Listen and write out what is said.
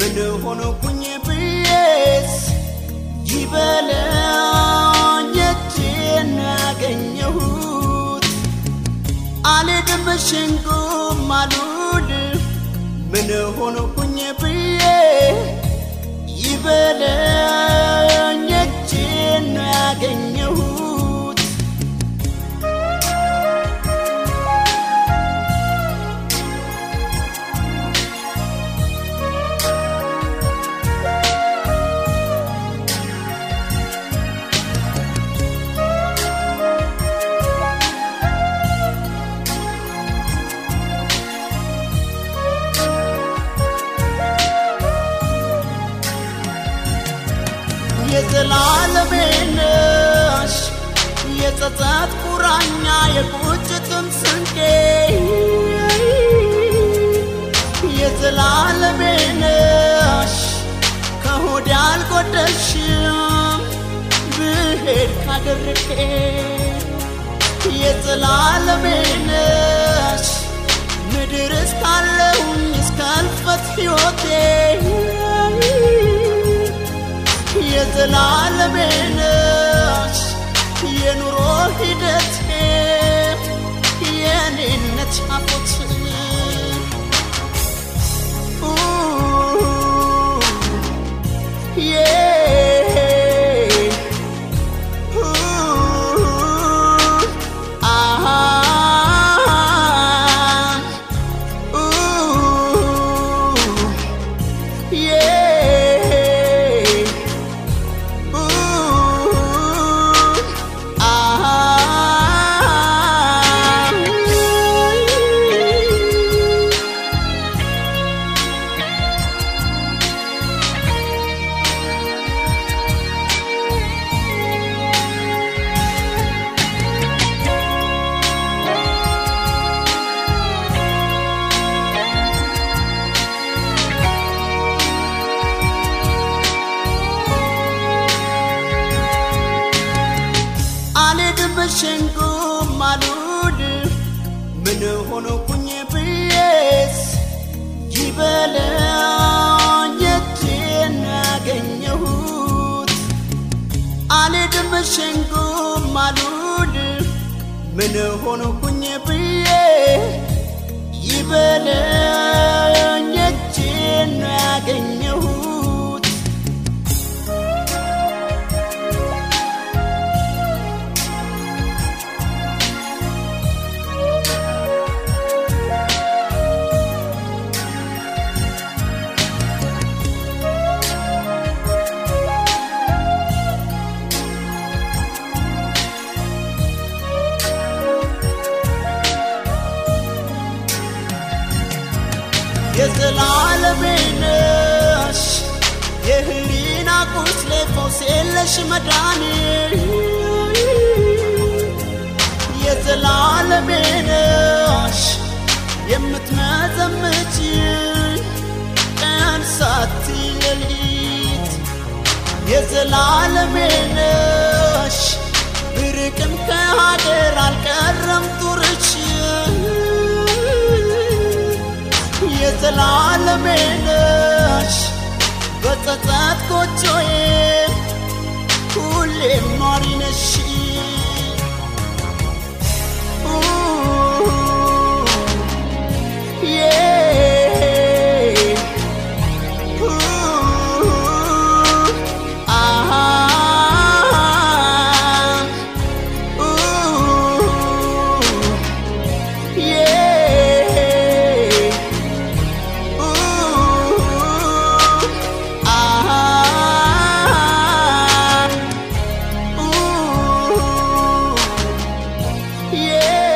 ምን ሆንኩኝ ብዬስ ይበለኝ እጄን ያገኘሁት አልሄድም ሸንጎም አልውል ምን ሆንኩኝ ብዬ ይበለኝ እጄን ያገኘሁት የዘላለሜ ነሽ የጸጸት ቁራኛ የቁጭትም ስንቄ የዘላለሜ ነሽ ከሆድ አልጎደልሽም ብሄድ ካደርቄ የዘላለሜ ነሽ ምድር እስካለሁኝ እስከ እልፈት ሕይወቴ የዘላለሜ ነሽ የኑሮ ሂደቴ የኔነት ቻፎት አልሄድም ሸንጎም አልውል ምን ሆንኩኝ ብዬስ ይበለኝ እጄን ያገኘሁት አልሄድም ሸንጎም አልውል ምን ሆንኩኝ ብዬ ይበለኝ እጄን ያገኘሁት የዘላለሜ ነሽ የህሊና ቁስሌ ፈውስ የለሽ መዳኔ የዘላለሜ ነሽ የምትመዘምች ቀን ሳትይ ሌሊት የዘላለሜ ነሽ ብርቅም ከሀገር አልቀረም ጡርች የዘላለሜ ነሽ በጸጸት ጎጆዬ ሁሌም ኗሪ ነሽ Yeah.